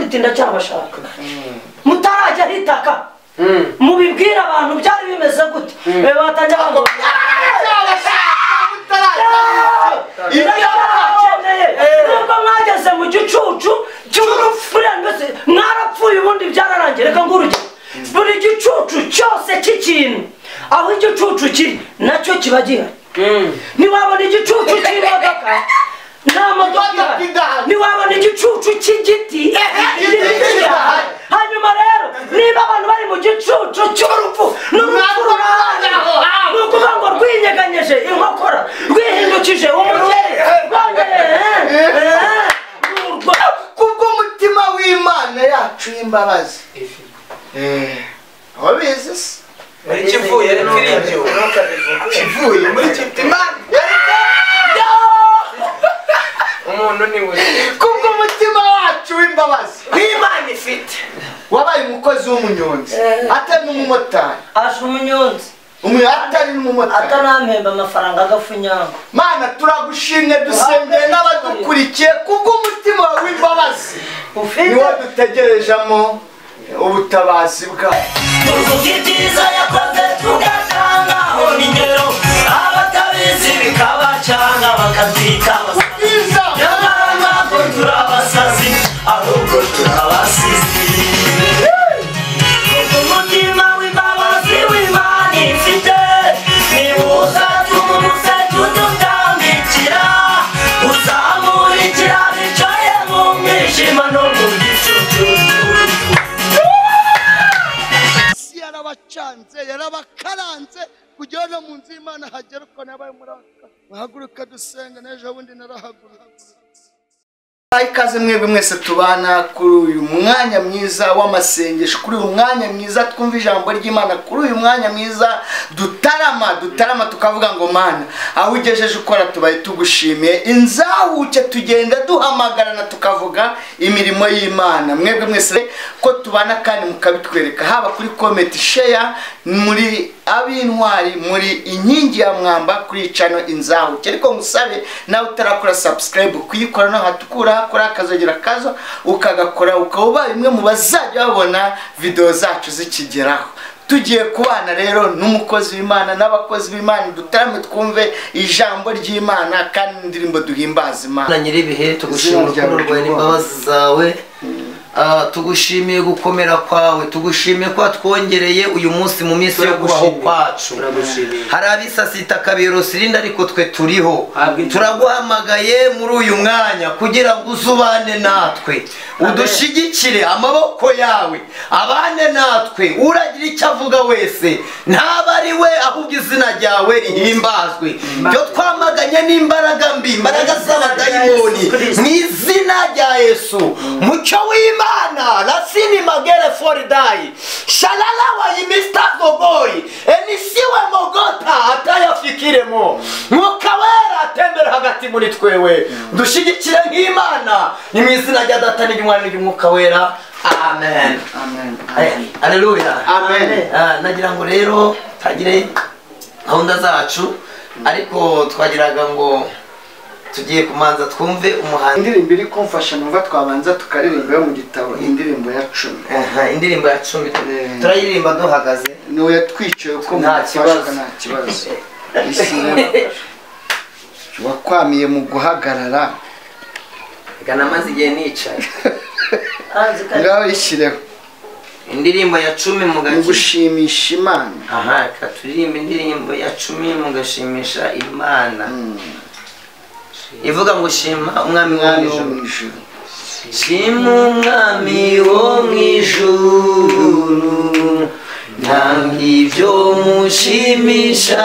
uti ndacyabashaka mutarajya hitaka mubibwire abantu byari bimeze gute be batajya bavuga nubwo mwageze mu gicucu cy'urupfure mbese mwarapfuye ubundi byararangiye reka ngurugero buri gicucu cyose cy'ikintu aho igicucu kiri nacyo kiba gihari ntiwabona igicucu cy'imodoka nta modoka ihari ntiwabona igicucu cy'igiti kirahari hanyuma rero niba abantu bari mu gicucu cy'urupfu n'urupfu rurahari ni ukuvuga ngo rwinyeganyeje inkokora rwihindukije umugeri kubw'umutima w'imana yacu y'imbabazi wabizi se Muri kivuye ariko iri ibyo kivuye muri kimana umuntu ni buzima kubw'umutima wacu w'imbabazi nk'imana ifite wabaye umukozi w'umunyonzi atari n'umumotari asha umunyonzi umuntu atari n'umumotari atanampemba amafaranga agafunyanga mana turagushimye dusengeye n'abadukurikiye kubw'umutima wawe w'imbabazi ufite niwo dutegerejemo ubutabazi bwawe tuvuga ibyiza yakoze tugatangaho n'ingero abatabizi bikabacanga bakabyita abasazi bwiza nyamara ntabwo turi abasazi ahubwo turi abasizi Ubwo umutima w'imbabazi w'imana ifite nibuza tumuse tudutambikira uzamurikira bicaye mu mwijima no mu gicucu isi yarabacanze yarabakaranze kugira no mu nzu y'imana hagera uko nabaye muraka bahaguruka dusenga n'ejo bundi narahagurutse Bahe ikaze mwebwe mwese tubana kuri uyu mwanya mwiza w'amasengesho kuri uyu mwanya mwiza twumva ijambo ry'imana kuri uyu mwanya mwiza dutarama dutarama tukavuga ngo mana aho ugejeje ukora tubaye tugushimiye inzahuke tugenda duhamagarana tukavuga imirimo y'imana mwebwe mwese ko tubana kandi mukabitwereka haba kuri kometi sheya muri ab'intwari muri inkingi ya mwamba kuri cano inzahuke ariko musabe nawe utarakora subscribe kuyikora no hatukura kuri akazogera kazo ukagakora ukaba ubaye umwe mu bazajya babona videwo zacu zikigeraho tugiye kubana rero n'umukozi w'imana n'abakozi b'imana dutarame twumve ijambo ry'imana kandi n'indirimbo duhimbaza imana mana nyir'ibihe tugushimira urukundo rwawe n'imbabazi zawe Ah, tugushimiye gukomera kwawe tugushimiye ko watwongereye uyu munsi mu minsi yo kubaho kwacu hari abisasita kabirosilinde ariko twe turiho turaguhamagaye muri uyu mwanya kugira ngo uzubane natwe udushigikire amaboko yawe abane natwe uragira icyo avuga wese ntaba ari we ahubwo izina ryawe rihimbazwe ibyo twamaganye n'imbaraga mbi imbaraga z'abadayimoni mu izina rya yesu mucyo w'imana rasini magere foridayi sharara wayimista gogoyi enisiwe mogota atayafikiremo mwuka wera atembera hagati muri twewe dushyigikire nk'imana ni mu izina rya data n'iry'umwana n'iry'umwuka wera amen aleluya amen Ah, nagira ngo rero tagire gahunda zacu ariko twagiraga ngo tugiye kumanza twumve umuhanzi indirimbo iri kumfasha numva twabanza tukaririmba yo mu gitabo indirimbo ya cumi Aha, indirimbo ya cumi Eh. turayiririmba duhagaze niwe yatwiciye uko Nta mumufasha kibazo. nta kibazo isi wakwamiye mu guhagarara reka namaze igihe nicaye hanze kare ngaho yishyireho indirimbo ya cumi mu mu gace gushimisha imana aha reka turirimba indirimbo ya cumi mugashimisha imana ivuga ngo shima umwami wo mu umwami wo ijuru Shima umwami wo mu ijuru mu ijuru nta ngibyo mushimisha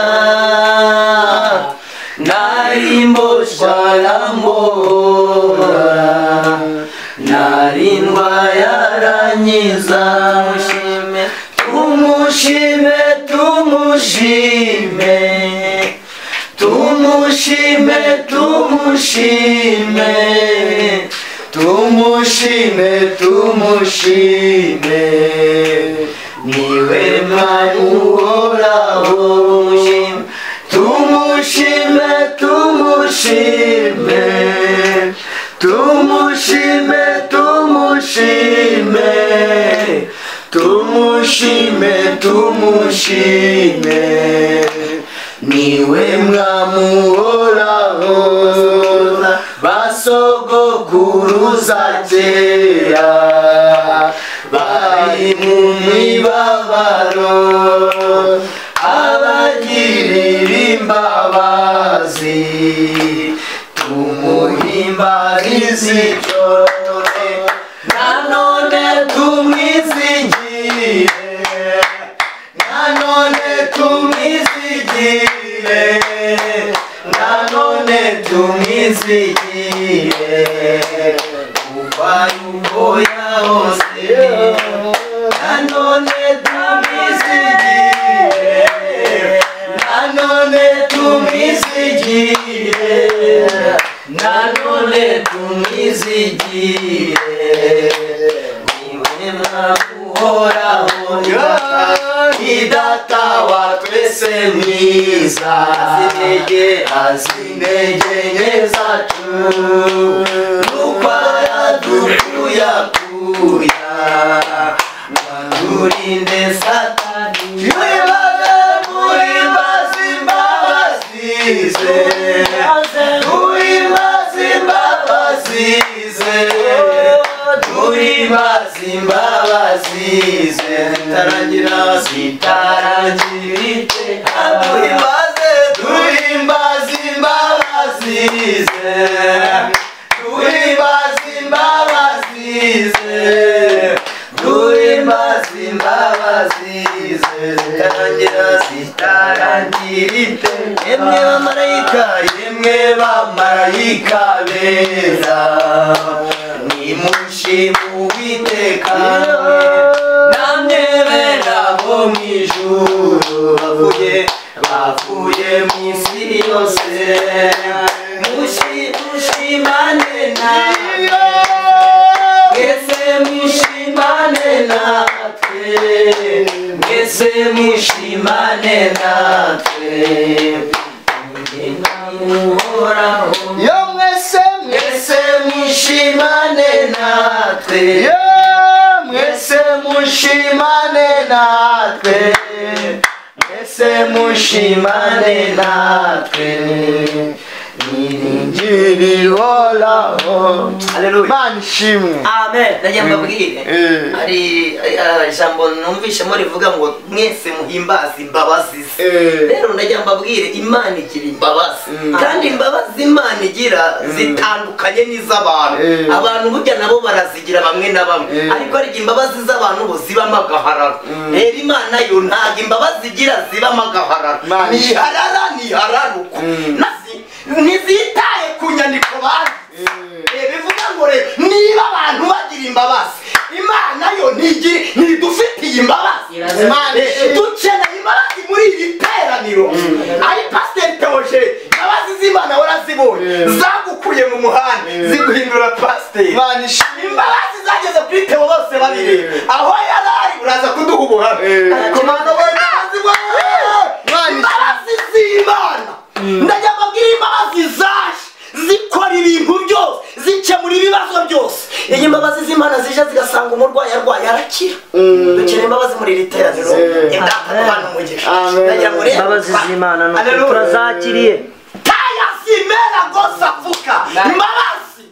nari mboshwa arambora nari yaranyiza tumushime tumushime tumushime tumushime tumushime tumushime niwe mwami uhoraho tumushime tumushime tumushime tumushime tumushime tumushime niwe mwamuhoraho basogokuruza kera bari mu mibabaro abagirira imbabazi tumuhimbarize icyo nanone tumwizigire nanone tumwizigire nanone tumwizigire kuva yuboya hose nanone tumwizigire nanone tumwizigire nanone tumwizigire niwe mwaguhoraho ni data wa twese mwiza azi intege nke zacu nuko aradukuya kuya turinde satani wibare muri mbazi imbabazi ze Turi mazimba bazize Turi mazimba bazize Tarangira zitarangirite Turi maze Turi mazimba bazize Turi mazimba bazize Turi mazimba bazize Tarangira zitarangirite Emye bamarayika yemwe bamarayika beza nimushime uwiteka namwe bera bo mw'ijuru bavuye bavuye mu isi yose Mushi- mushimane nawe mwese mushimane natwe mwese mushimane natwe Uhoraho yo mwese mwese mushimane natwe yo mwese mushimane natwe mwese mushimane natwe mwingiri ihoraho mana ishimwe amen ndagira ngo mbabwire Eh. hari eh, ijambo numvishemo rivuga ngo mwese muhimbaze imbabazi ze Eh. rero ndagira ngo mbabwire imana igira imbabazi kandi imbabazi imana igira zitandukanye n'iz'abantu Eh. abantu burya nabo barazigira bamwe na bamwe Eh. ariko ariko imbabazi z'abantu bo zibamo agahararo rero imana yo ntabwo imbabazi igira zibamo agahararo Imana ni harara ni hararuko Nazi- ntizitaye ku nyandiko banditse Eh, bivuga ngo rero niba abantu bagira imbabazi imana yo ntigira ntidufitiye imbabazi Imana Eh, ishimwe. dukeneye imbabazi muri iri teraniro ari pasiteri tewoje imbabazi z'imana warazibonye zagukuye mu muhanda ziguhindura pasiteri imana ishimwe imbabazi zageze kuri teo bose babiri aho yari ari uraza kuduha ubuhamya Eh. ariko mwana we imbabazi we- imbabazi z'imana ndajya mbabwira imbabazi zaje zikora ibintu byose zikemura ibibazo byose iyi mbabazi z'imana zije zigasanga umurwayi arwaye arakira dukeneye imbabazi muri iri teraniro imdata duhana umugisha Amen. ndagira ngo rero imbabazi z'imana ni ukuri Hallelujah. turazakiriye Taya simera gosa fuka imbabazi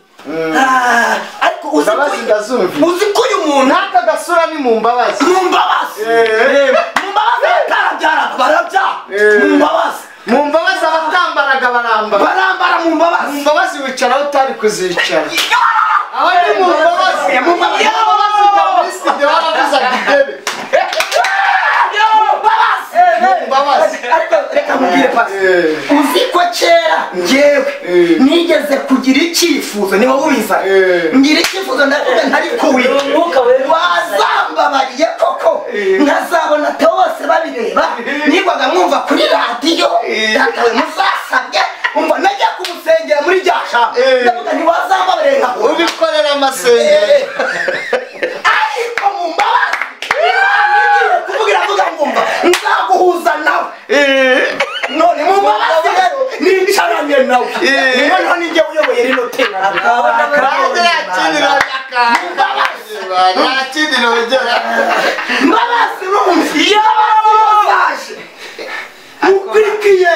Ah, ariko uzi ko- imbabazi ndazumva uzi ko uyu muntu n'aka gasura ni mu mbabazi mu mbabazi Eh. mu mbabazi batarabyara barabyara Eh. mu mbabazi mu mbabazi abatambaraga barambara barambara mu mu mbabazi mbabazi wicaraho utari kuzicara aho ni mu mbabazi Mu mbabazi. Mu mbabazi bwa kristo baravuzaga idebe mu mbabazi mu mbabazi ariko reka mubwire pasi Eh. uzi ko kera ngewe Eh. nigeze kugira icyifuzo niba wubiza Eh. ngira icyifuzo ndavuga ntari kuwi umwuka wera wazambabariye koko nkazabona teo bose babireba nigwaga mwumva kuri radiyo datawe muzasabye umva najya kumusengera muri rya jambo Eh. ndavuga ntiwazambabariye nkahura ubikorera amasengero ariko mu mbabazi Imana igiye kuvugira avuga ngo mva nzaguhuza nawe none mu mbabazi rero nicaranye nawe Eh. niyo noneho nijye uyoboye rino tera Kandi yakirira imbabazi nta kindi nongera mbabazi yababaje ukurikiye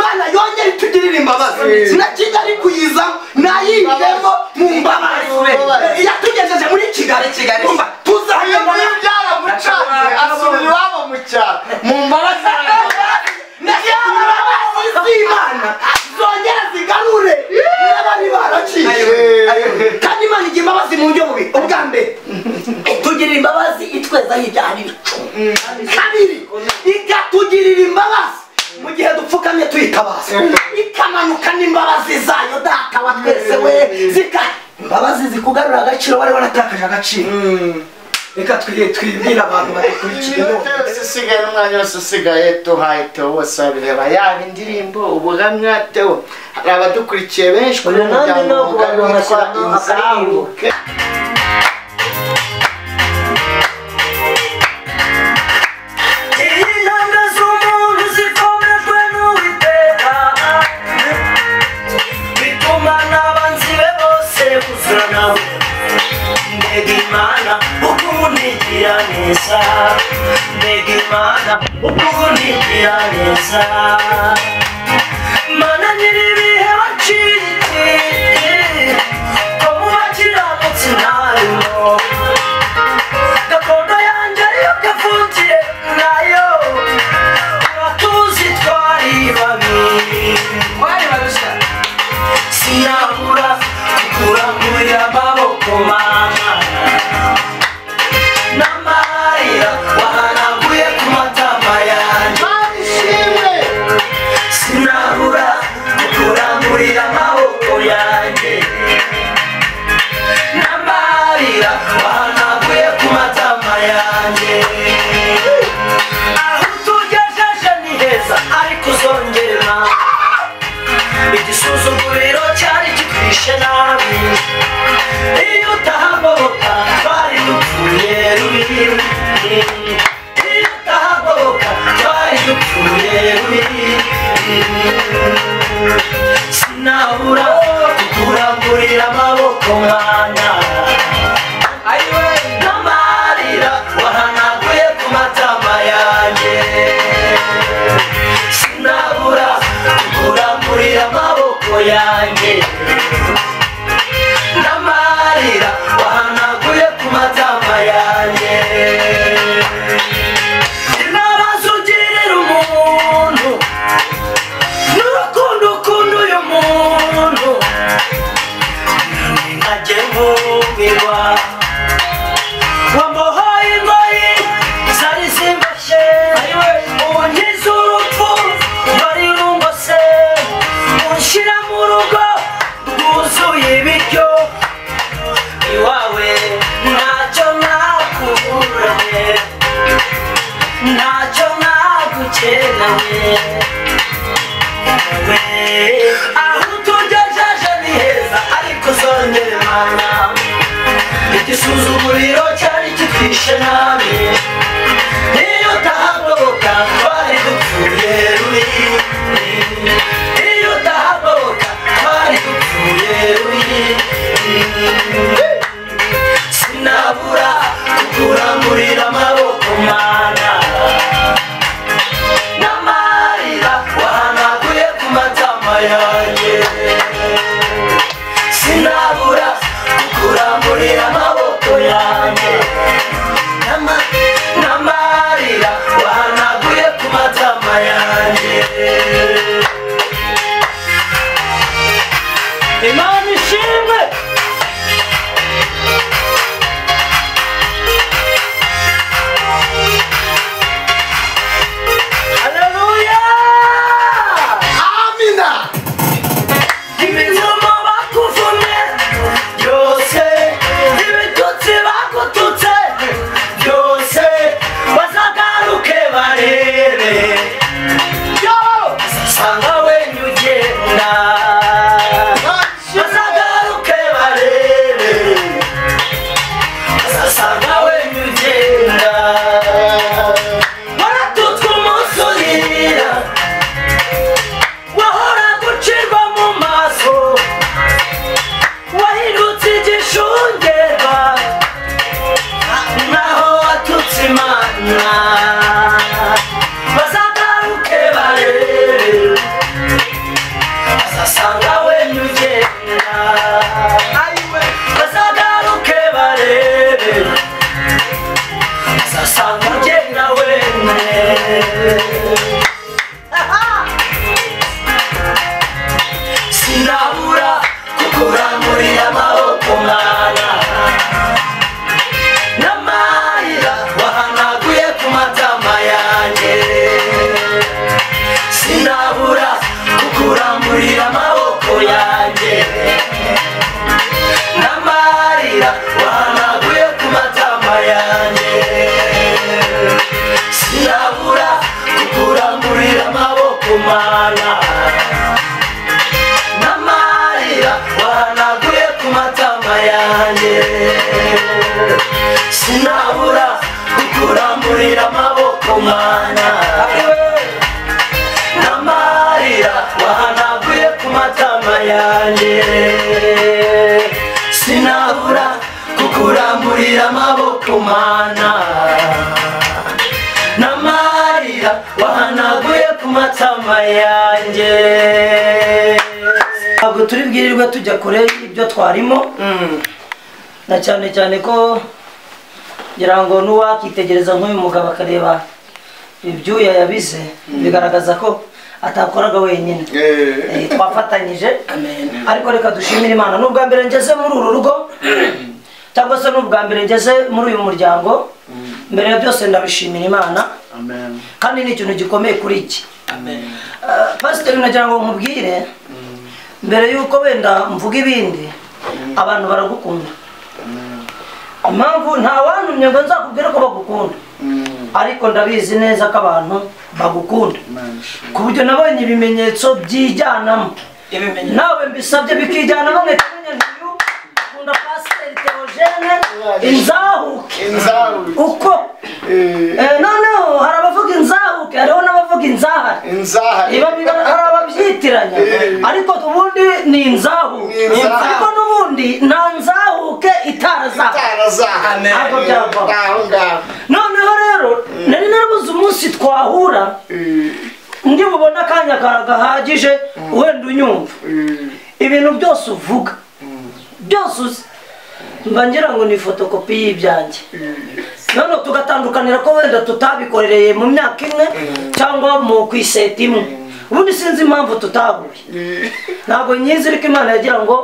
mana yongere itugirire imbabazi na kigali kuyizamo nayivemo mu mbabazi yatugejeje muri kigali kigali ibintu tuzahembana byaramucanze asubira iwabo mu cyaro mu mbabazi z'imana zongera zigarure n'abari baraciye kandi imana igira imbabazi mu buryo bubi ubwa mbere itugirira imbabazi itwezaho ibyaha n'ibicumbi kabiri ikatugirira imbabazi mu gihe dupfukamye tuyitabaza ikamanuka n'imbabazi zayo data wa twese we zika imbabazi zikugarura agaciro wari waratakaje agaciro reka twirinde twibwire abantu badukurikiye iyo none byose usigaye n'umwanya wose usigaye tuhaye tewo bose babireba yaba indirimbo ubuhamya tewo hari abadukurikiye benshi kuri uyu nanjye muryango ntabwo mugari witwa washyiramo inzabuke intanga z'umuntu zikomejwe n'uwiteka bituma n'abanzi be bose buzura nawe mbega imana ukuntu igira neza mbega imana ukuntu igira neza mana nyir'ibihe waciye ko mu bakiranutsi ntarimo gakondo yanjye ariyo gafungiye nayo turatuzi twari babiri sinabura kukurambuye amaboko mama n'amarira wahanaguye ku matama yanjye babishimwe sinabura kukuramburira amaboko yanjye n'amarira wahanaguye ku matama yanjye aho utugejeje ni heza ariko uzongera igisuzuguriro cyari kitwishe nabi iyo utahagoboka twari dupfuye rubi iyo utahagoboka twari dupfuye rubi sinabura kukurangurira amaboko mwana ayiwe n'amarira wahanaguye ku matama yanjye sinabura kukurangurira amaboko yanjye n'amarira wahanaguye ku matama yanjye sinabaza ugirira umuntu n'urukundo ukunda uyu muntu nkajye nkumirwa wamuhaye ingoyi zari zimbashye ubu nkize urupfu bari rungose unshyira mu rugo rwuzuye ibiryo iwawe ntacyo nakuburaye ntacyo nagukeneye aho utugejeje ni heza ariko uzongere mana igisuzuguriro cyari kitwishe nabi iyo utahagoboka twari dupfuye ruri iyo utahagoboka twari dupfuye ruri sinabura kukurangurira amaboko mana n'amarira wahanaguye ku matama yanjye sinabura kukuramburira amaboko yanjye N'ama- yanjye sinabura kukuramburira amaboko mana n'amarira wahanaguye ku matama yanjye ntabwo turi bwirirwe tujya kure y'ibyo twarimo na cyane cyane ko ngira ngo n'uwakitegereza nk'uyu mugabo akareba ibyuya yabize bigaragaza ko atakoraga wenyine Eh, twafatanyije ariko reka dushimire imana ni ubwa mbere ngeze muri uru rugo cyangwa se ni ubwa mbere ngeze muri uyu muryango mbere ya byose ndabishimira imana kandi ni ikintu gikomeye kuri iki Eh, pasiteri nagira ngo nkubwire mbere y'uko wenda mvuga ibindi abantu baragukunda impamvu nta wantumye ngo nzakubwire ko bagukunda ariko ndabizi neza ko abantu bagukunda ku buryo nabonye ibimenyetso byijyanamo nawe mbisabye bikijyana bamwe kumenya ntuyu akunda pasiteri teogene inzahuke inzawe uko Eh, noneho hari abavuga inzahuke hariho n'abavuga inzahare inzawe biba biba- hari ababyitiranya ariko ubundi ni inzahuke Ni inzahuke. ariko n'ubundi nta nzahuke itarazahuke itarazaha ntabwo byavaho aho ngaho noneho rero nari narabuze umunsi twahura ndi bubone akanya ka- gahagije wenda unyumva ibintu byose uvuga byose uzi mba ngira ngo ni fotokopi y'ibyanjye none tugatandukanira ko wenda tutabikorereye mu myaka imwe cyangwa mu ku iseta imwe ubundi sinzi impamvu tutahuye ntabwo nyizi ariko imana yagira ngo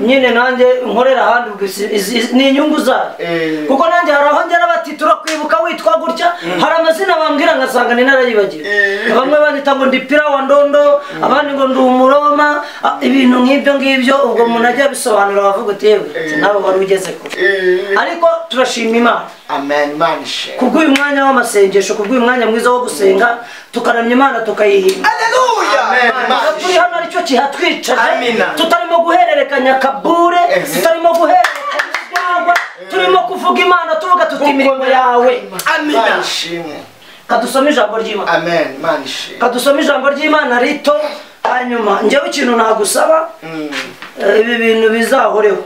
nyine nanjye nkorera ahandi ubwo izi- izi- ni inyungu zayo Eh. kuko nanjye hari aho ngera bati turakwibuka witwa gutya hari amazina bambwira ngasanga ni narayibagiwe Eh. bamwe bandita ngo ndi pira wa ndondo abandi ngo ndi umuroma a- ibintu nk'ibyo ngibyo ubwo umuntu ajya bisobanura bavuga uti yewe ati, nawe wari ugeze kure ariko turashima imana amen imana ishe kubw'uyu mwanya w'amasengesho kubw'uyu mwanya mwiza wo gusenga tukaramya imana tukayihimba amen Aha imana turi hano aricyo kihatwicaje Amina. tutarimo guhererekanya kabure tutarimo guhererekanya urwagwa turimo kuvuga imana tuvuga tuti imirimo yawe imana ishimwe kadusome ijambo ry'imana amen imana ishimwe kadusome ijambo ry'imana rito hanyuma njyewe ikintu nagusaba eh, ibi bintu bizahoreho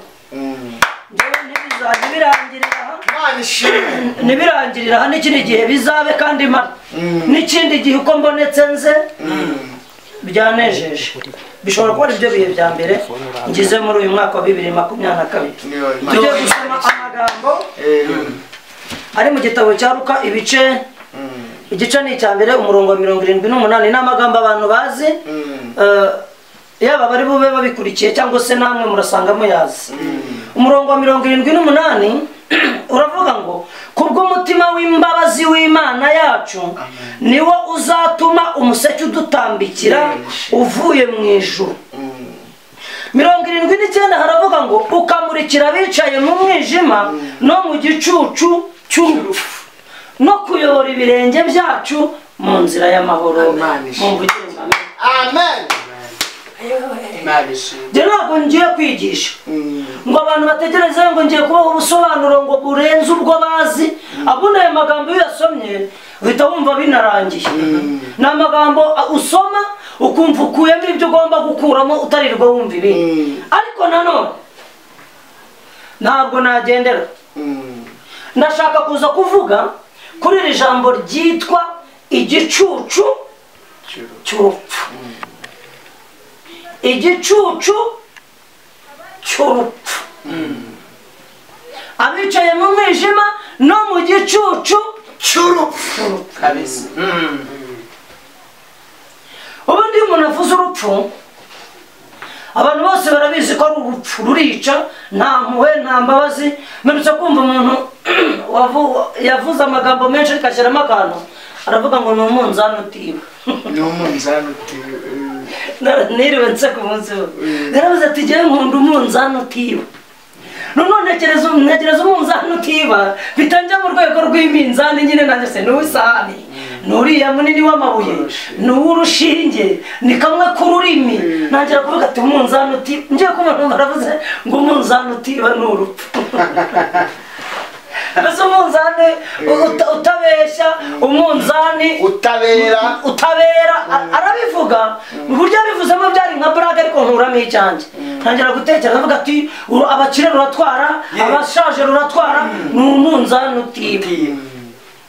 njyewe ntibizajya birangirira aha imana ishimwe ntibirangirira aha n'ikindi gihe bizabe kandi mara n'ikindi gihe uko mbonetse nze byanejeje bishobora kuba ari byo bihe bya mbere ngize muri uyu mwaka wa bibiri makumyabiri na kabiri Niyo, Imana. tujye gusoma amagambo ari mu gitabo cya ruka ibice igice ni icya mbere umurongo wa mirongo irindwi n'umunani ni amagambo abantu bazi eh, yaba bari bube babikurikiye cyangwa se namwe murasanga muyazi umurongo wa mirongo irindwi n'umunani uravuga ngo kubw'umutima w'imbabazi w'imana yacu niwo uzatuma umuseke udutambikira uvuye mu ijuru mirongo irindwi n'icyenda haravuga ngo ukamurikira abicaye mu mwijima no mu gicucu cy'urupfu no kuyobora ibirenge byacu mu nzira y'amahoro mumvugire ngo amen. amen njye ntabwo ngiye kwigisha ngo abantu bategereze ngo ngiye kubaha ubusobanuro ngo burenze ubwo bazi ahubwo ayo magambo iyo uyasomye uhita wumva binarangiye ni amagambo a- usoma ukumva ukuyemo ibyo ugomba gukuramo utarirwa wumva ibindi ariko nanone ntabwo nagendera ndashaka kuza kuvuga kuri iri jambo ryitwa igicucu cy'urupfu igicucu cy'urupfu abicaye mu mwijima no mu gicucu cy'urupfu ubundi iyo umuntu avuze urupfu abantu bose barabizi ko ari urupfu rurica nta mpuhwe nta mbabazi mperutse kumva umuntu wavu- yavuze amagambo menshi ariko ashyiramo akantu aravuga ngo ni umunzani utiba ni umunzani utiwe Nara- niriwe nseka umunsi we yaravuze ati jyewe nkunda umunzani utiba none ntekereza ntekereza umunzani utiba bitangiye mu rwego rw'iminzani nyine nanjye se ni uw'isahani ni uriya munini w'amabuye ni uw'urushinge ni kamwe k'ururimi ntangira kuvuga ati umunzani utiba ngiye kubona baravuze ngo umunzani utiba ni urupfu mbese umunzani uta- utabeshya umunzani utabera utabera a- arabivuga uburyo yabivuzemo byari nka burage ariko nkuramo icyanjye ntangira gutekereza avuga ati "Uru- abakire ruratwara abashaje ruratwara ni umunzani utiba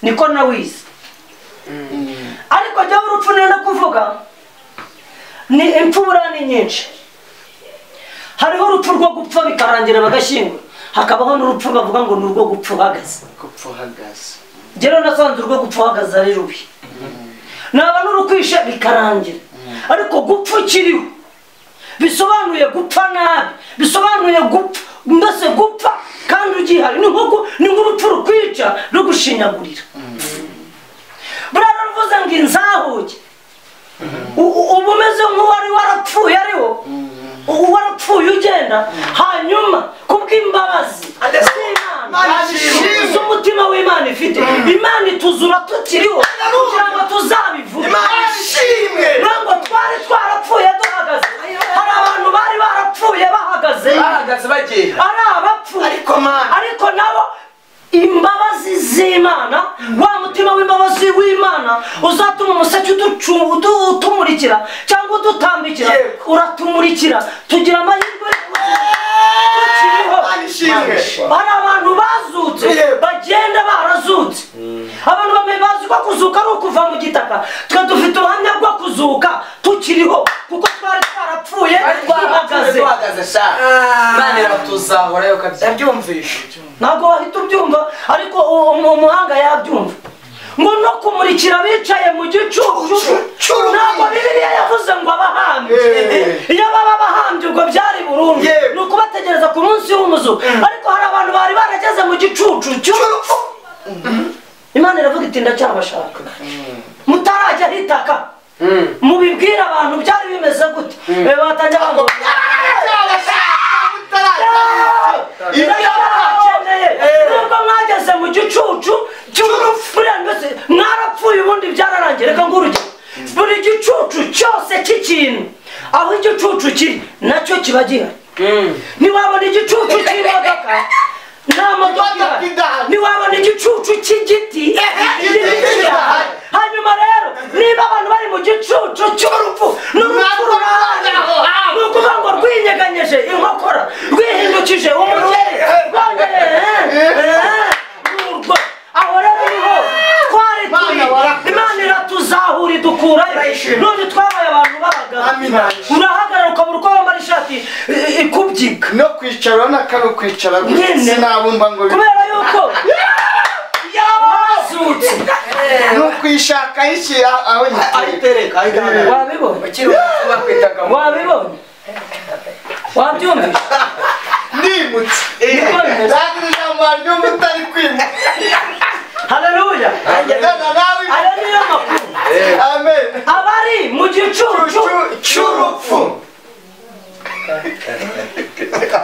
niko nawize ariko jyawe urupfu nenda kuvuga ni imfubura ni nyinshi hariho urupfu rwo gupfa bikarangira bagashyingura hakabaho n'urupfu bavuga ngo ni urwo gupfa uhagaze gupfa uhagaze njyewe nasanze urwo gupfa uhagaze ari rubi naba n'urukwishe bikarangira ariko gupfa ukiriho bisobanuye gupfa nabi bisobanuye gupfa mbese gupfa kandi ugihari ni nk'uko ni nk'urupfu rukwica rugushinyagurira buriya ruravuze ngo inzahuge U- u- uba umeze nk'uwari warapfuye ariwo u- warapfuye ugenda hanyuma kubw'imbabazi z'Imana tuzi umutima w'imana ifite imana ituzura tukiriho kugira ngo tuzabivuge ishimwe ntabwo twari twarapfuye duhagaze hari abantu bari barapfuye bahagaze bahagaze bagenda ari abapfuye Ariko Mana. ariko nabo imbabazi z'imana wa mutima w'imbabazi w'imana uzatuma umuseke uducu- udu- utumurikira cyangwa udutambikira Yego. uratumurikira tugira amahirwe yo kugira- tukiriho Mana ishimwe hari abantu bazutse Yeah. bagenda barazutse abantu bamwe bazi ko kuzuka ari ukuva mu gitaka twe dufite ubuhamya bwo kuzuka tukiriho kuko twari twarapfuye twahagaze duhagaze sha imana iratuzahurayo kabisa ndabyumvisha ntabwo wahita ubyumva ariko u- umu- umuhanga yabyumva ngo no kumurikira abicaye mu gicucu ntabwo bibiliya yavuze ngo abahambye iyo baba bahambye ubwo byari burundu Yeah. ni ukubategereza ku munsi w'umuzu ariko hari abantu bari barageze mu gicucu cy'urupfu imana iravuga iti ndacyabashaka mutarajya hitaka mubibwire abantu byari bimeze gute be batajya bamubwira ibyabakeneye nubwo mwageze mu gicucu cy'urupfu mbese mwarapfuye ubundi byararangiye reka ngurugero buri gicucu cyose cy'ikintu aho igicucu kiri nacyo kiba gihari ntiwabona igicucu cy'imodoka nta modoka ihari ntiwabona igicucu cy'igiti igiti kirahari hanyuma rero niba abantu bari mu gicucu cy'urupfu n'urupfu rurahari ni ukuvuga ngo rwinyeganyeje inkokora rwihindukije umugeri rwongeye eh, eh, nurwo. aho rero niho twari turi imana iratuzahura idukurayo none twabaye abantu Amen. b'abagabo urahagarara ukabura uko wambara ishati eh, ikubyiga no kwicara urabona ko ari ukwicara gusa Nyine. sinabumva ngo bi- kubera yuko yazutse ni ukwishakaho iki aho aho yiteye ayitereka ayitereka wabibonye ukiri kuba kwitaka wabibonye wabyumvise ndimutse Niko- ntabwo ijambo ry'umutari kwimutse haleluya nana nawe aya niyo makuru amen abari mu gicucu cy'urupfu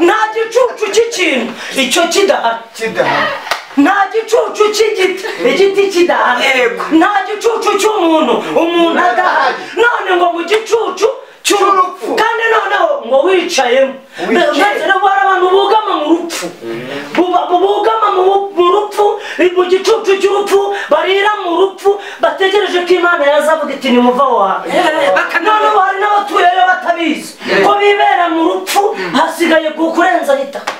nta gicucu cy'ikintu icyo kidahari kidahari nta gicucu cy'igiti igiti kidahari Yego. nta gicucu cy'umuntu umuntu adahari none ngo mu gicucu cy'urupfu kandi noneho ngo wicayemo mbese rero hari abantu bugama mu rupfu Buba- bugama mu bu- mu rupfu mu gicucu cy'urupfu barira mu rupfu bategereje ko imana yazavuga iti nimuva aho hantu none ubu hari n'abatuyeyo batabizi ko bibera mu rupfu hasigaye kurenza itaka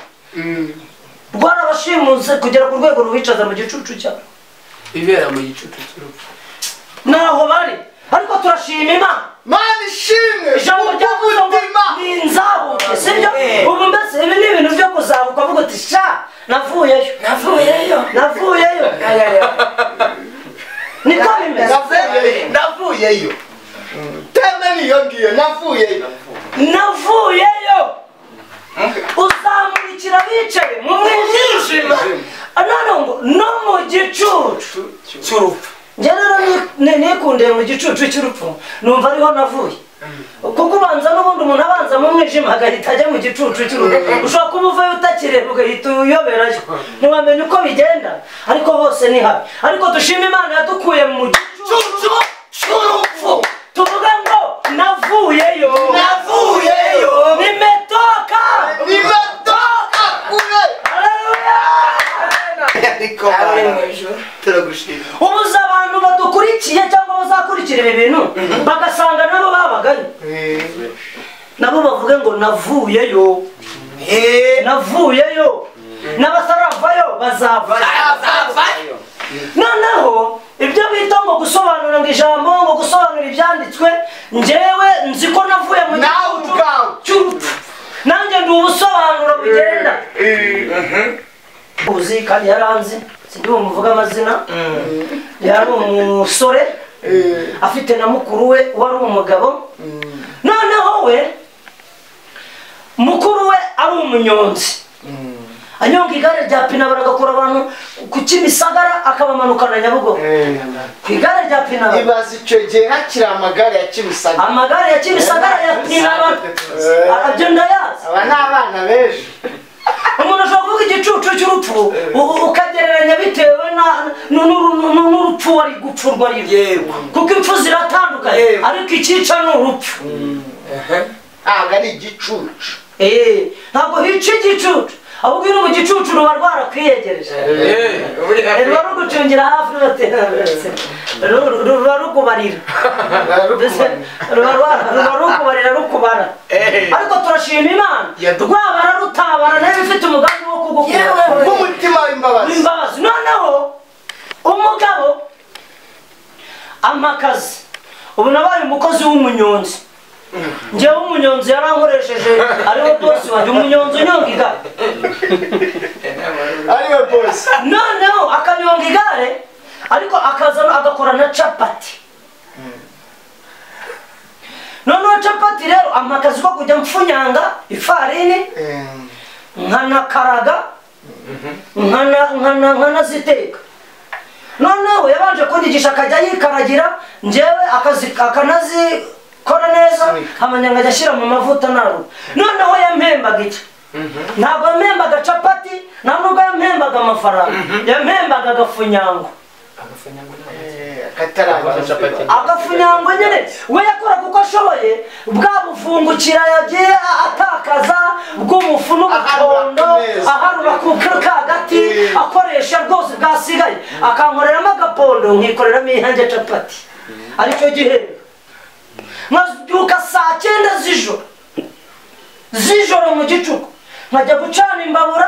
rwarabashimuse kugera ku rwego rubicaza mu gicucu cyabo ibera mu gicucu cy'urupfu naho bari ariko turashima imana mana ishimwe ijambo ryavuze ngo ni nzabuke sibyo ubu mbese ibi ni ibintu byo kuzabuka avuga uti sha navuyeyo navuyeyo navuyeyo niko bimeze navuyeyo navuyeyo teme niyo ngiyo navuyeyo navuyeyo uzamurikira abicaye mu mwijima none ngo no mu gicucu cy'urupfu njye rero ni- ni- nikundiye mu gicucu cy'urupfu numva ariho navuye kuko ubanza n'ubundi umuntu abanza mu mwijima agahita ajya mu gicucu cy'urupfu ushobora kuba uvayo utakireba ugahita uyoberayo ntiwamenya uko bigenda ariko hose ni habi ariko dushima imana yadukuye mu gicucu cy'urupfu tuvuga ngo navuyeyo Navuyeyo. ni metoka nimatoka kure Haleluya! hamwe mu ijoro turagushimira ubuze abantu badukurikiye cyangwa bazakurikira ibi bintu bagasanga nabo babagayo nabo bavuge ngo navuyeyo navuyeyo n'abataravayo bazavayo noneho ibyo bita ngo gusobanura ngo ijambo ngo gusobanura ibyanditswe njyewe nzi ko navuye mu Nawe gihugu ubwawe. cy'urupfu nanjye ndi ubusobanuro bugenda uzi kandi yaranzi sinzi uwo muvuga amazina yari umusore afite na mukuru we wari umugabo noneho we mukuru we ari umunyonzi anyonga igare rya pina baragakura abantu ku kimisagara akabamanukana nyabugogo ku igare rya pina ibaza icyo gihe hakiri amagare ya kimisagara amagare ya kimisagara ya pina arabyo ndayazi aba ni abana b'ejo umuntu ashobora kuvuga igicucu cy'urupfu u- u- ukagereranya bitewe na- nu- nu- nu- nu- n'urupfu wari gupfurwa riri Yego. kuko impfu ziratandukanye Yego. ariko icyica ni urupfu ntabwo ari igicucu Eh, ntabwo hica igicucu ahubwo iyo uri mu gicucu ruba rwarakwiyegereje ruba rugucungira hafi rubatera- ru- ruba rukubarira Mbese ruba rwa- ruba rukubarira rukubara ariko turashima imana Yadu- rwabara rutabara nayo ifite umugambi wo kugukura bw'umutima w'imbabazi imbabazi noneho umugabo ampa akazi ubu nabaye umukozi w'umunyonzi njyewe umunyonzi yarankoresheje ariwe bosi wanjye umunyonzi unyonga igare ariwe bose noneho akanyonga igare ariko akaza agakora na capati noneho capati rero ampa akazi ko kujya mfunyanga ifarini nkanakaraga nkana- nkana- nkanaziteka noneho yabanje kunyigisha akajya yikaragira njyewe akazi- akanazikora neza amanyanga ajya ashyira mu mavuta naru noneho yampembaga iki ntabwo yampembaga capati nta nubwo yampembaga amafaranga yampembaga agafunyango akatarangira agafunyango nyine we yakoraga uko ashoboye bwa bufungukira yagiye a- atakaza bw'umufu n'ubukondo Aharura ku meza. aharura ku kagati akoresha rwose bwasigaye akankoreramo agapondo nkikoreramo iyanjye capati aricyo gihembo nkabyuka saa cyenda z'ijoro z'ijoro mu gicuku nkajya gucana imbabura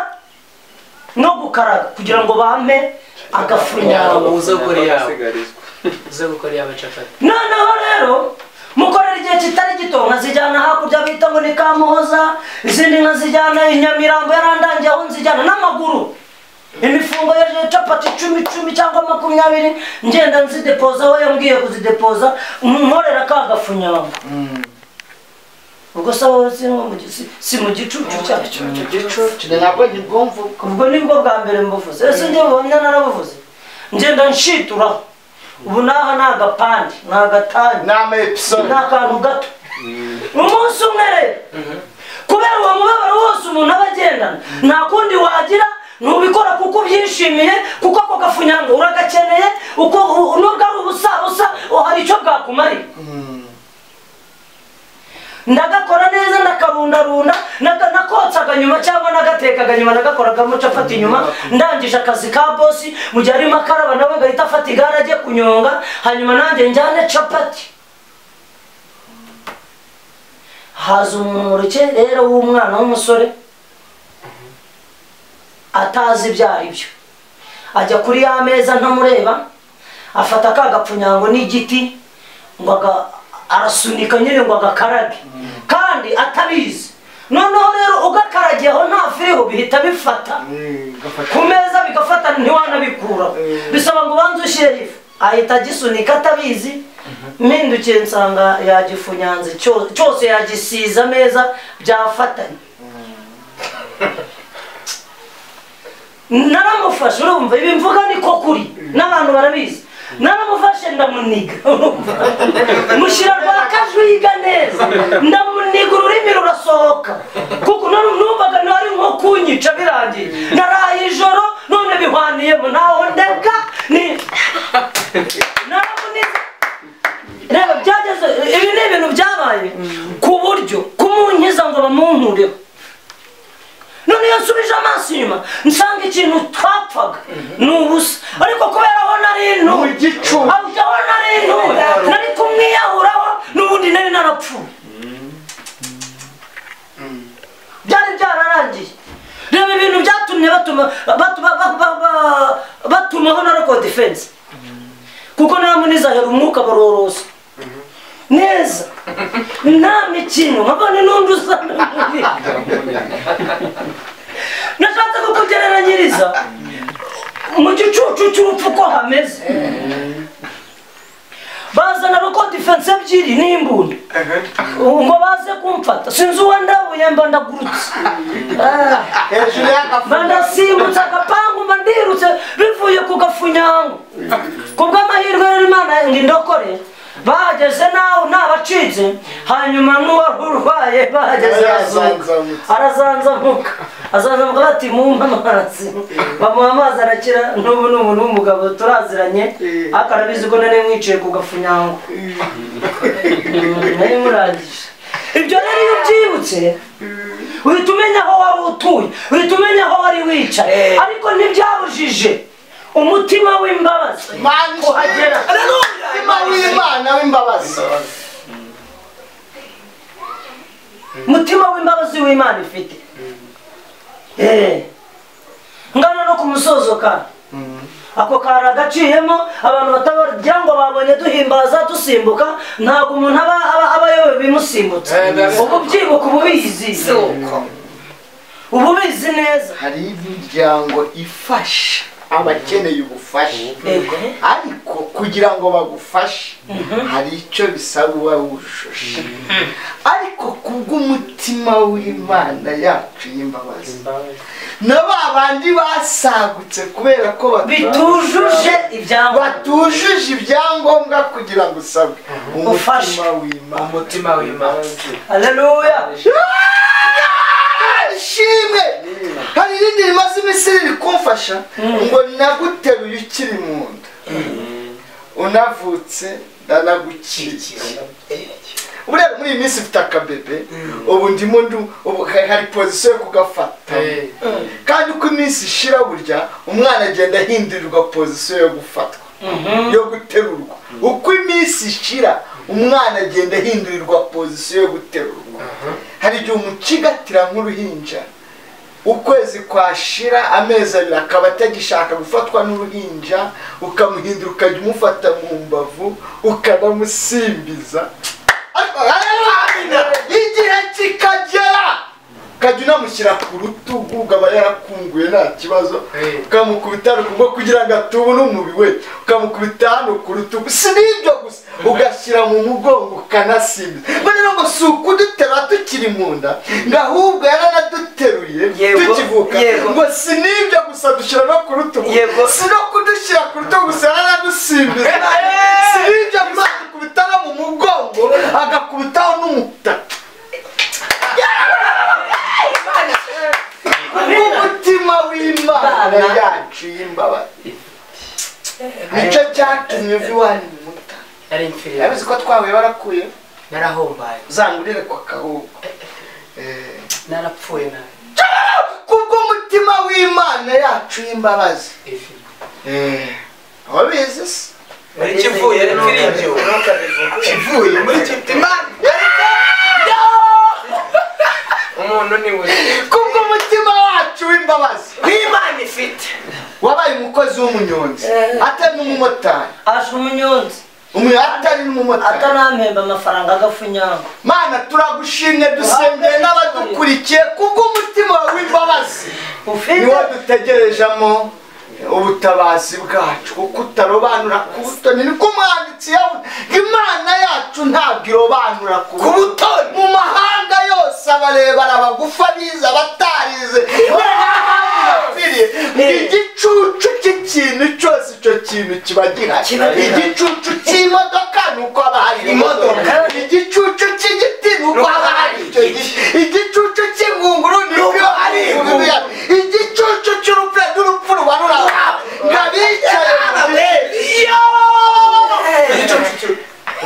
no gukaraga kugira ngo bampe agafunyango uza gukora iyawe uza gukora iyawe capati noneho rero mukorera igihe kitari gito nkazijyana hakurya bita ngo ni kamuhoza izindi nkazijyana i nyamirambo yarandangiye aho nzijyana n'amaguru imifungo ya capati icumi icumi cyangwa makumyabiri ngenda nzidepoza aho yambwiye kuzidepoza nkorera ka gafunyanga ubwo se wowe si nko mu gi- si- si mu gicucu cyacu ntabwo ntibwumva ubwo ubwo nibwo bwa mbere mbuvuze ese njye buhamya narabuvuze ngenda nshituraho ubu naha ni agapande ni agatange ni ama episode ni akantu gato umunsi umwe rero kubera uwo mubabaro wose umuntu aba agendana nta kundi wagira ntubikora kuko ubyishimiye kuko ako gafunyango uragakeneye uko u- nubwo ari ubusabusa o, hari icyo bwakumarira ndagakora neza ndakarundarunda naga- nakotsaga nyuma cyangwa nagatekaga nyuma nagakoragamo capati inyuma ndangije akazi ka bosi mu gihe arimo akaraba nawe agahita afata igare ajye kunyonga hanyuma nanjye njyane capati haza umuntu mu rukerera w'umwana w'umusore atazi ibyo ari byo ajya kuri ya meza ntamureba afata ka gapfunyango n'igiti ngo aga- arasunika nyine ngo agakarage kandi atabizi noneho rero ugakaragiyeho nta firigo bihita bifata ku meza bigafata ntiwanabikuraho bisaba ngo ubanze ushyire ifu ahita agisunika atabizi mpindukiye nsanga yagifunyanze cyo- cyose yagisiza ameza byafatanye naramufashe urumva ibi mvuga niko kuri n'abantu barabizi naramufashe ndamuniga urumva? mushyira rwa kajuyiga neza ndamuniga ururimi rurasohoka kuko nari- numvaga nari nko kunyica birangiye naraye ijoro none bihwaniyemo ntaho ndeka ni naramuniga reba byageze ibi ni ibintu byabaye ku buryo kumunkiza ngo bamunkureho none iyo nsubije amaso inyuma nsanga ikintu twapfaga ni ubusa igicucu aho ujya abona rero nari kumwiyahuraho n'ubundi nari narapfuye byari byararangiye reba ibintu byatumye batuma batuma ba- ba- ba- batumaho na record defense kuko namunizahera umwuka barorosa neza nta mikino nkabone n'undi usa n'umubi. nashatse kukugereranyiriza mu gicucu cy'urupfu ko hameze bazana record defense ebyiri n'imbunda ngo baze kumfata sinzi uwo ndabuye mba ndagurutse Ah, hejuru y'agafu mba ndasimbutse agapangu mba ndirutse bivuye ku gafunyango kubw'amahirwe rero imana ngo indokore bahageze nawe nabacitse hanyuma n'uwari urwaye bahageze Arazanzamuka. arazanzamuka azanzamuka bati mumpe amazi bamuha amazi arakira n'ubu ni umuntu w'umugabo turaziranye ariko arabizi ko nari mwicaye ku gafunyango nari murangije ibyo rero iyo ubyibutse uhita umenya aho wari utuye uhita umenya aho wari wicaye ariko ntibyabujije umutima w'imbabazi kuhagera umutima w'imana w'imbabazi umutima w'imbabazi w'imana ifite Eh. ngana no ku musozo ka ako kari agaciyemo abantu batagira ngo babonye duhimbaza dusimbuka ntabwo umuntu aba aba aba ayobewe bimusimbutse Eh, ndabizi. ubu byibuka uba ubizi uba ubizi neza hari imiryango ifasha abakeneye ubufasha Yego. ariko kugira ngo bagufashe hari icyo bisaba uba wujuje ariko kubw'umutima w'imana yacu y'imbabazi na ba bandi basagutse kubera ko bitujuje ibyangombwa batujuje ibyangombwa kugira ngo usabwe umutima w'imana umutima w'imbabazi haleluya ishimwe hari irindi rimaze iminsi riri kumfasha ngo naguteruye ukiri mu nda unavutse ndanagukikiye buriya muri iyi minsi mfite akabebe ubu ndimo ndu- ubu ha- hari pozisiyo yo kugafata kandi uko iminsi ishira burya umwana agenda ahindurirwa pozisiyo yo gufatwa yo guterurwa uko iminsi ishira umwana agenda ahindurirwa pozisiyo yo guterurwa hari igihe umucigatira nk'uruhinja ukwezi kwashira amezi abiri akaba atagishaka gufatwa n'uruhinja ukamuhindura ukajya umufata mu mbavu ukanamusimbiza igihe kikagera ukajya unamushyira ku rutugu ukaba yarakunguye nta kibazo ukamukubita rugomba kugira ngo atubune umubiri we ukamukubita hano ku rutugu si n'ibyo gusa ugashyira mu mugongo ukanasimbiza mbere ngo si ukudutera tukiri mu nda ngo ahubwo yaranaduteruye Yego, tukivuka yego. ngo si n'ibyo gusa dushyira no ku rutugu Yego. si no kudushyira ku rutugu gusa yaranadusimbiza si n'ibyo gusa akakubita no mu mugongo agakubitaho n'umutaka umutima w'imana yacu y'imbabazi nicyo cyatumye uva iwanyu mu muta nari mfiriye yabizi ko twahuye barakuye narahombaye uzangurire kwa kahugu Eh, narapfuye nabi kubw'umutima w'imana yacu y'imbabazi ifi wabizi se muri kivuye ni kiringiro kivuye muri imana umuntu ni we kubw'umutima wacu w'imbabazi n'imana ifite wabaye umukozi w'umunyonzi atari n'umumotari asha umunyonzi umuntu atari n'umumotari atanampemba amafaranga agafunyango mana turagushimye dusengeye n'abadukurikiye kubw'umutima wawe w'imbabazi ufite niwo dutegerejemo ubutabazi bwacu kuko utarobanura ku butoni niko umwanditsi yavuze imana yacu ntabwo irobanura ku butoni mu mahanga yose abarebana abagufa bize abatarize birapfiriye ngo igicucu cy'ikintu cyose icyo kintu kiba gihari Kiba gihari. igicucu cy'imodoka ni uko haba hari imodoka igicucu cy'igiti ni uko haba hari icyo giti igicucu cy'ingunguru ni uko hari ingunguru yayo. igicucu cy'urupfu n'urupfu ruba ruraba nka bicaye mu giti.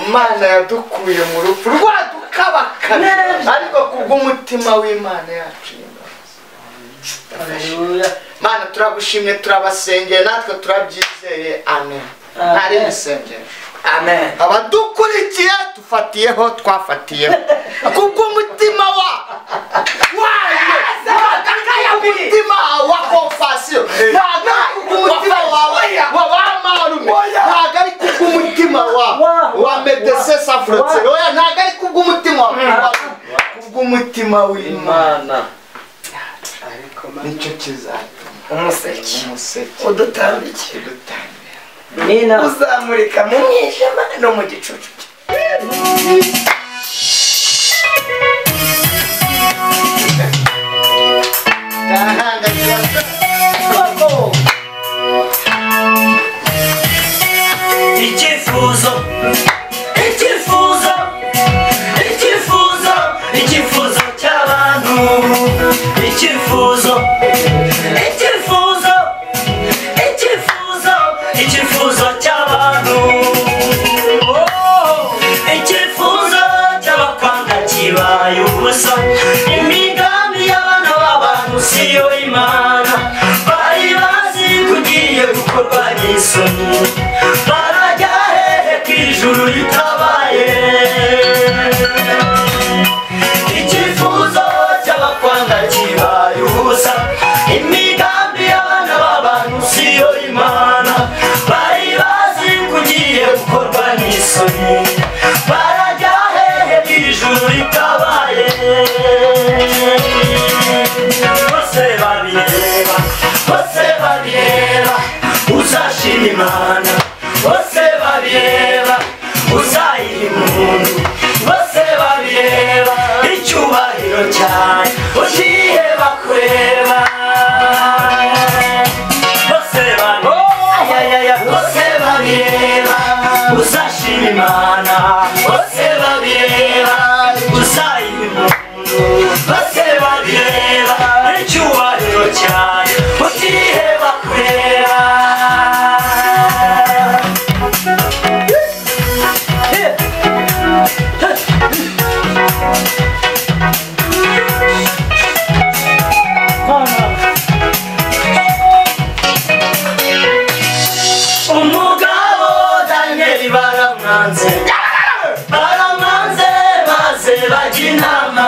imana yadukuye mu rupfu rwadukabakana Neza. ariko kubw'umutima w'imana yacu haleluya mana turagushimye turabasengeye natwe turabyizeye amen ntari ibisengesho amen abadukurikiye dufatiyeho twafatiyeho kubw'umutima wa wanyu umutima wa kompasiyo ntabwo ari kubw'umutima wawe wa ba marume ntabwo ari kubw'umutima wa wa medese safurotseri oya ntabwo ari kubw'umutima wa kubw'umutima w'imana imana nicyo kizatuma umuseke umuseke udutambike udutanga nina uzamurika mu mwijima no mu gicucu nahanga kirasa Icyifuzo, icyifuzo, icyifuzo, icyifuzo cy'abantu. Icyifuzo, icyifuzo, icyifuzo, icyifuzo cy'abantu. Oh, icyifuzo cy'abakwanga kibaye ubusa. Imigambi y'abana b'abantu siyo Imana. Bari bazi ko ugiye gukorwa n'isoni. Barajya hehe ko ijuru ritabaye? icyifuzo cy'abakwanga kibaye ubusa imigambi y'abana b'abantu siyo imana bari bazi ko ugiye gukorwa n'isoni barajya hehe ko ijuru ritabaye bose babireba bose babireba uzashima imana bose babireba uzayiha impundu bose babireba icyubahiro cyane uziheba kureba bose babireba bose babireba uzashima imana bose babireba uzayiha impundu bose babireba icyubahiro cyane uziheba kureba umugabo daniyeli baramwanze baramwanze maze bajya inama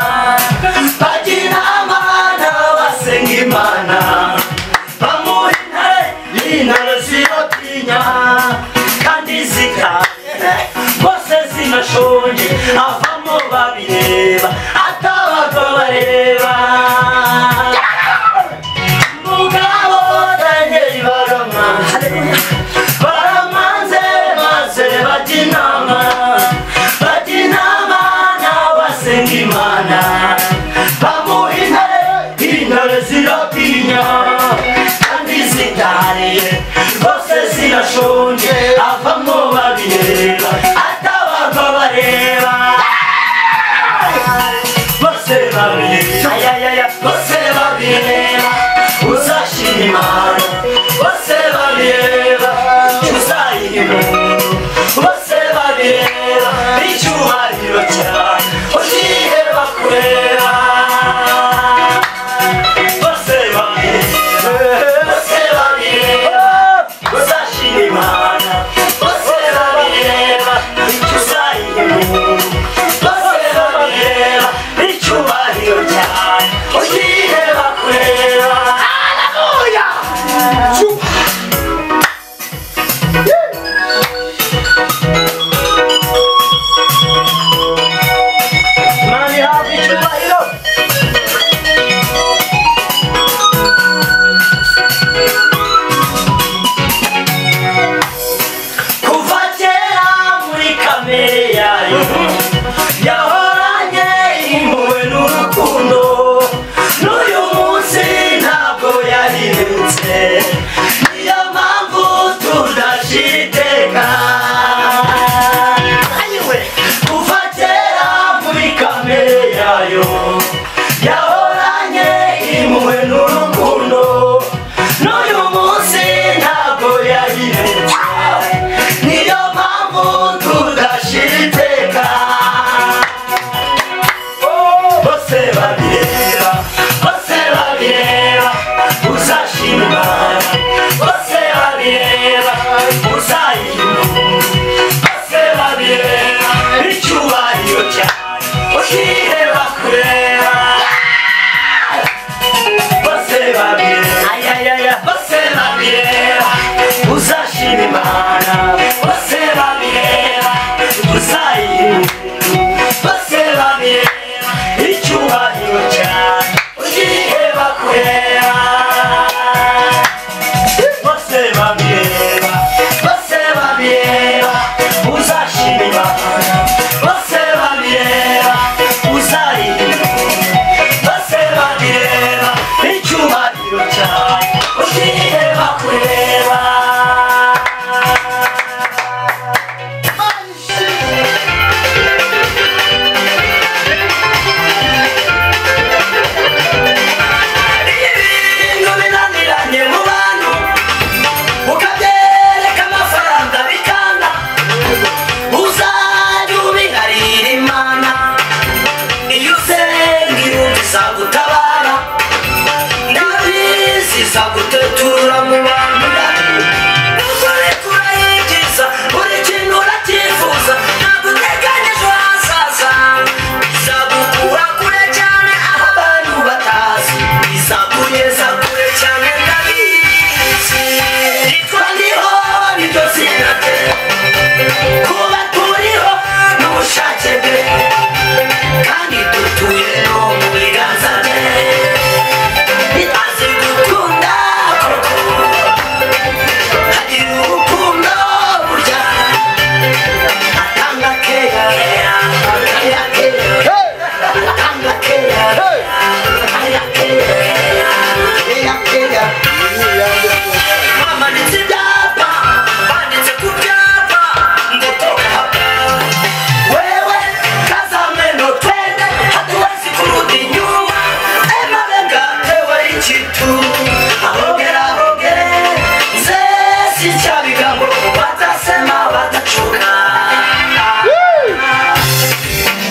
bajya inama n'abasenga imana bamuha intare intare ziyotinya kandi zikaye bose zinashonje avamo babireba atabago bareba umugabo daniel baramanze baramanze maze bajya inama bajya inama n'abasenga imana bamuha intare intare ziratinya kandi zitariye bose zirashonje avamo babireba atabarwa bareba bose babireba ayayaya bose babireba uzashima imana bose babireba uzayiha impundu bose babireba icyubahiro cyawe uziheba kureba bose babireba bose babireba uzashima imana bose babireba uzayiha impundu bose babireba icyubahiro cyawe uziheba kureba Mani hafi icyubahiro kuva kera muri kamere yayo yahoranye impuhwe n'urukundo n'uyu munsi ntabwo yahindutse niyo mpamvu tudashira iteka Ayiwe! kuva kera muri kamere yayo yahoranye impuhwe n'urukundo n'uyu munsi ntabwo yahindutse niyo mpamvu tudashira iteka bose babireba bose babireba uzashima imana bose babireba uzayiha si cyabiga ngo batasema badacuka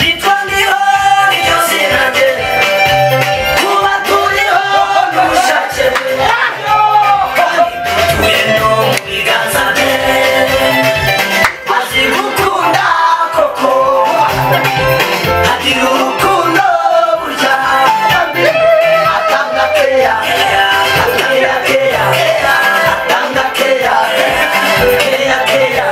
Nitwa ndiho niyo zina rye kuba turiho n'ubushake dutuye no mu biganza bye azi gukunda koko agira urukundo burya atanga keya atanga keya atanga keya keya keya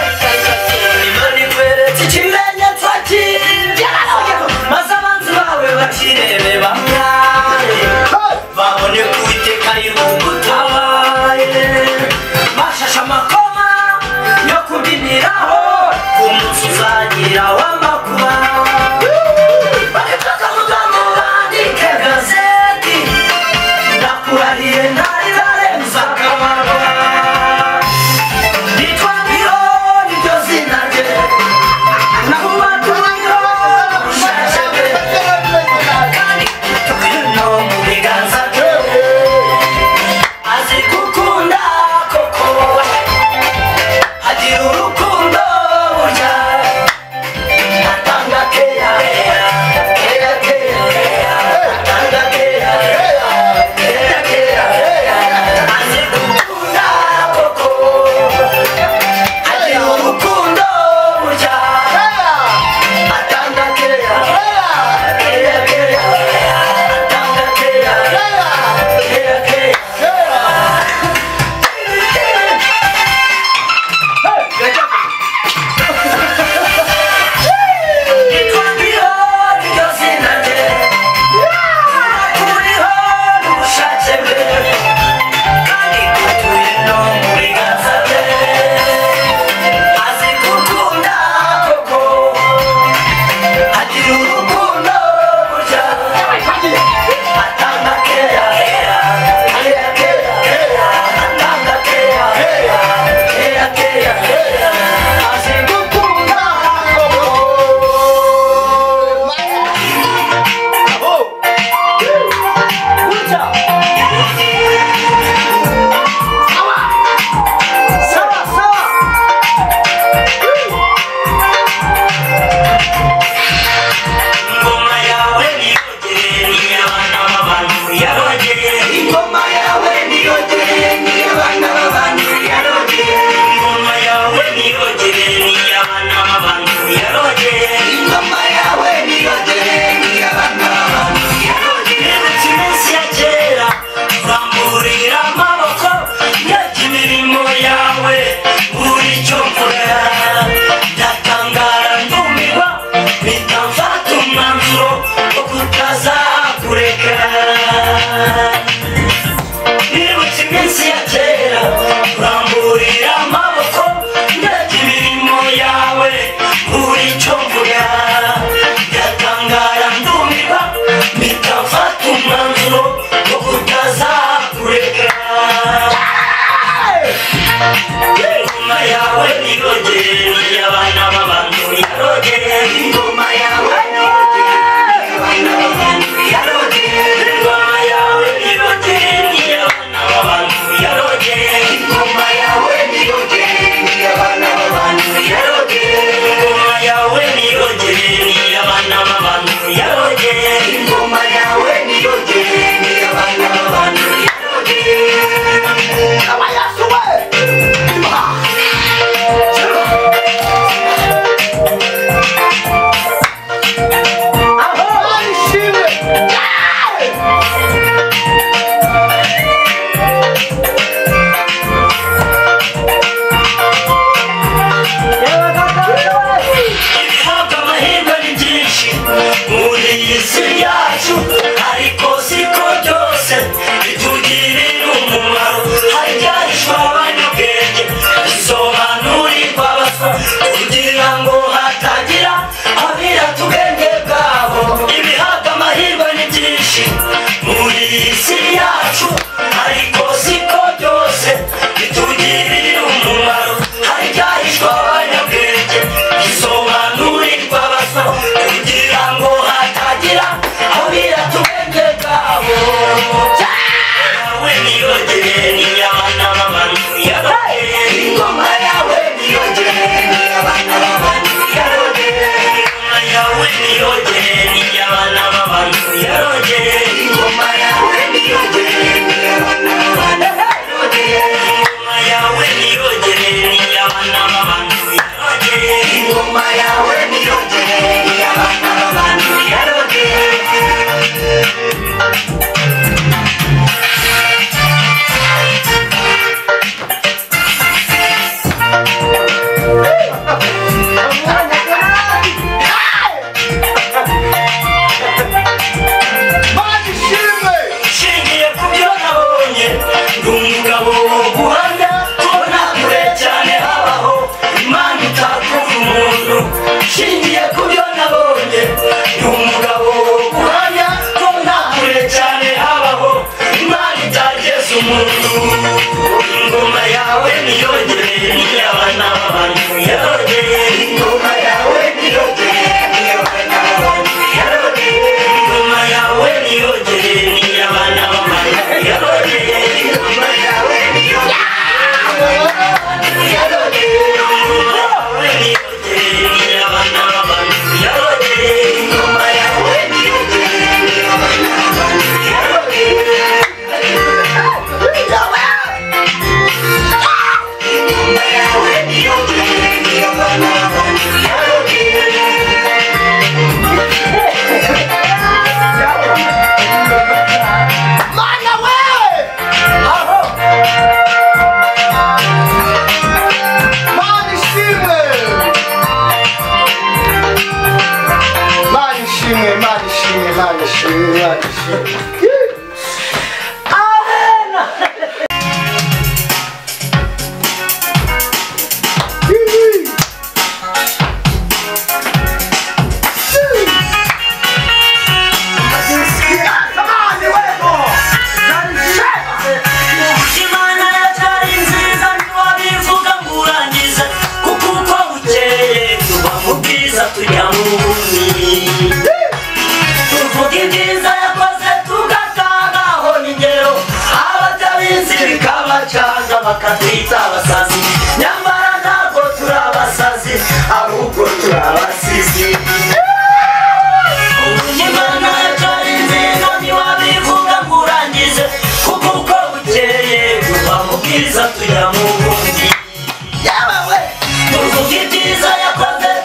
imana ikweretse ikimenyetso cy'injyana maze abanzi bawe bakirebe bamwaye babone ko uwiteka yibungutabaye bashashe amakoma yo kubiniraho ku munsi uzagira w'amakuba bareka mu bandike gazeti ndakurahiye ntari barenza akababa Nitwa Miro, niryo zina rye. Nakuba Miro, ushaje we. Kandi tukuye no mu biganza bye. Azi gukunda koko. Agira urukundo burya. Atanga keya, keya, keya, keya. Atanga keya, keya, keya, keya. Azi gukunda koko. Agira urukundo burya atanga keya keya keya atanga keya keya keya Nitwa Mbiho, niryo zina rye. Turiho n'ubushake bwe. Kandi dutuye no mu biganza bye. Azi gukunda koko Agira urukundo burya Atanga keya keya Keya keya keya Atanga keya keya Keya keya keya Azi gukunda koko Bravo! Burya! Sawa! Sawa, sawa! Ingoma yawe niyogere ni abana b'abantu yarogere Ingoma yawe niyogere ni abana b'abantu yarogere Ingoma yawe niyogere ni abana b'abantu yarogere Ingoma yawe niyogere ni abana b'abantu yarogere Benshi benshi ya kera zamburira amaboko Ndeka imirimo yawe buri cyo mvura Ndatangara ndumirwa mpita mfata umwanzuro wo kutazakureka nibutse iminsi ya kera uramburira amaboko ndeka imirimo yawe buri cyo mvuga ndatangara ndumirwa mpita mfata umwanzuro wo kutazakureka ingoma yawe nirogere abana b'abantu yarogere ingoma yawe Ingoma yawe nirogere ni abana b'abantu yarogere abayasuwe Ibihabwa amahirwe ni byinshi muri iyi si yacu ariko siko byose bitugirira umumaro hari ibyahishwa abanyabwenge bisobanurirwa abaswa kugira ngo hatagira abirata ubwenge bwabo ibihabwa amahirwe ni byinshi muri iyi si yacu ariko siko byose bitugirira umumaro hari ibya ingoma yawe niyo ngeri abana b'abantu yaroge Badishimwe! nshingiye ku byo nabonye ndi umugabo wo guhanga tubona kure cyane habaho imana utakuva umuntu nshingiye ku byo nabonye ndi umugabo wo guhanga tubona kure cyane habaho imana itageza umuntu ingoma yawe niyo ngeri y'abana b'abantu yarogeye ingoma yawe niyo ngeri y'abana b'abantu yarogeye ingoma yawe niyo ngeri y'abana b'abantu yarogeye ingoma yawe niyo Mana we! Mana ishimwe! Mana ishimwe, mana ishimwe, mana ishimwe, mana ishimwe. Imana yatari nziza ntiwabivuga ngo urangize kuko uko bukeye tuba mu bwiza tujya mu bubi tuvuga ibyiza yakoze tugatangaho n'ingero abatabizi bikabacaga bakatwita abasazi nyamara ntabwo turi abasazi ahubwo turi abasizi Imana yatari nziza ntiwabivuga ngo urangize kuko uko bukeye tuba mu bwiza tujya mu bundi tuvuga ibyiza yakoze